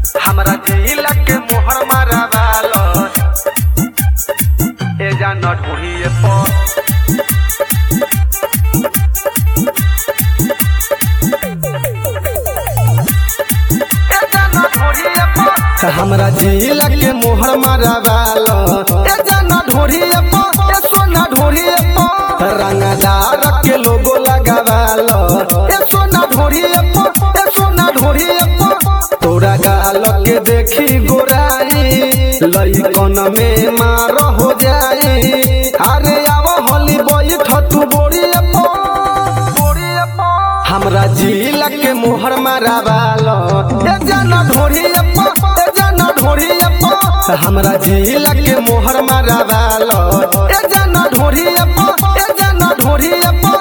हमरा जिला के मोहर मारावाल ए जान ढूढ़िए पर ए जान ढूढ़िए पर हमरा जिला के मोहर मारावाल ए जान ढूढ़िए पर ए सोना ढूढ़िए पर रंगदार के लोगो लगावाल ए सोना ढूढ़िए पर ए सोना ढूढ़िए पर तोरा गाल के देखी गोराई लइकन में मार हो जाई अरे आव होली बैठ तू बोरिए पो बोरिए पो हमरा जिला के मोहर मारावाल ए जाना ढोरिए पो ए जाना ढोरिए पो हमरा जिला के मोहर मारावाल ए जाना ढोरिए पो ए जाना ढोरिए पो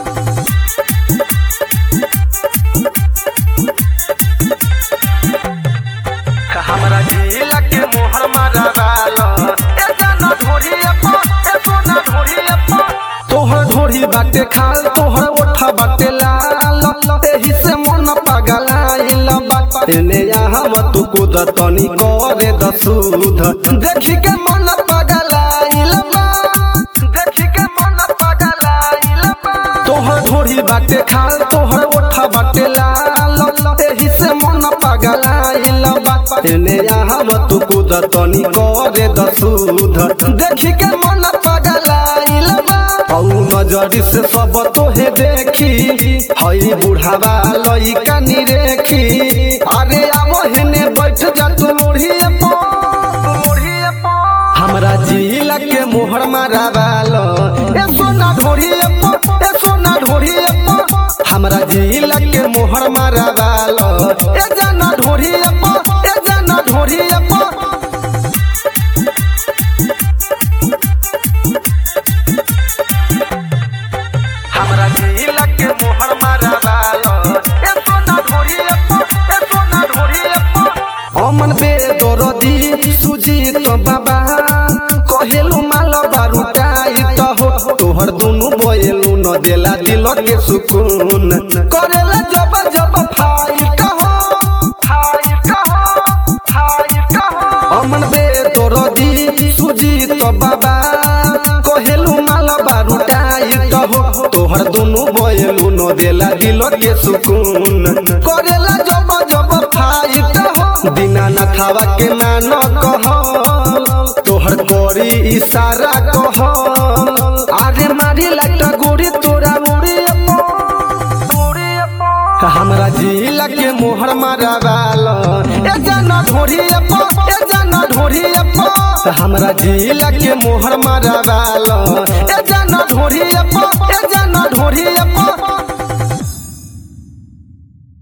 हमरा जिला के मोहर मारावाल ए जाना ढोरिए पो ए सोना ढोरिए पो तोहर ढोरी बाटे खाल तोहर ओठा बाटे लाल एही से मन पगलाइल बा एने हम तू कूद तनी करे दसूध देखी के मन पगलाइल बा देखी के मन पगलाइल बा तोहर ढोरी बाटे खाल तोहर ओठा बाटे लाल एही से मन पगलाइल बा एने हम तू कूद तनी करे दसूध देखी के मन पगलाइल बा औ नजरी से सब तोहे देखी हई बुढ़ावा लइका निरेखी अरे आवो हेने बैठ जा तू मोढ़िए पो मोढ़िए पो हमरा जिला के मोहर मारावाल ए सोना ढोढ़िए पो ए सोना ढोढ़िए पो हमरा जिला के मोहर मारावाल ए जाना ढोढ़िए पो ए जाना ढोढ़िए पो हमरा जिला के मोहर मारावाल ए सोना ढोढ़िए पो ए सोना ढोढ़िए पो अमन बे दरदी सुजीत बाबा कहेलु माल बारूटाई त हो तोहर दुनु बोएलु न देला दिल के सुकून करेला जब जब फाइट हो फाइट हो फाइट हो अमन बे दरदी सुजीत बाबा कहेलु माल बारूटाई त हो तोहर दुनु बोएलु न देला दिल के सुकून करेला जब जब फाइट हो बिना नथावा के मान कह तोहर कोरी इशारा कह आरे मारी लाइट गोरी तोरा मुड़ी हमरा जिला के मोहर मारावाल ए जाना ढोरिए पो ए जाना ढोरिए पो हमरा जिला के मोहर मारावाल ए जाना ढोरिए पो ए जाना ढोरिए पो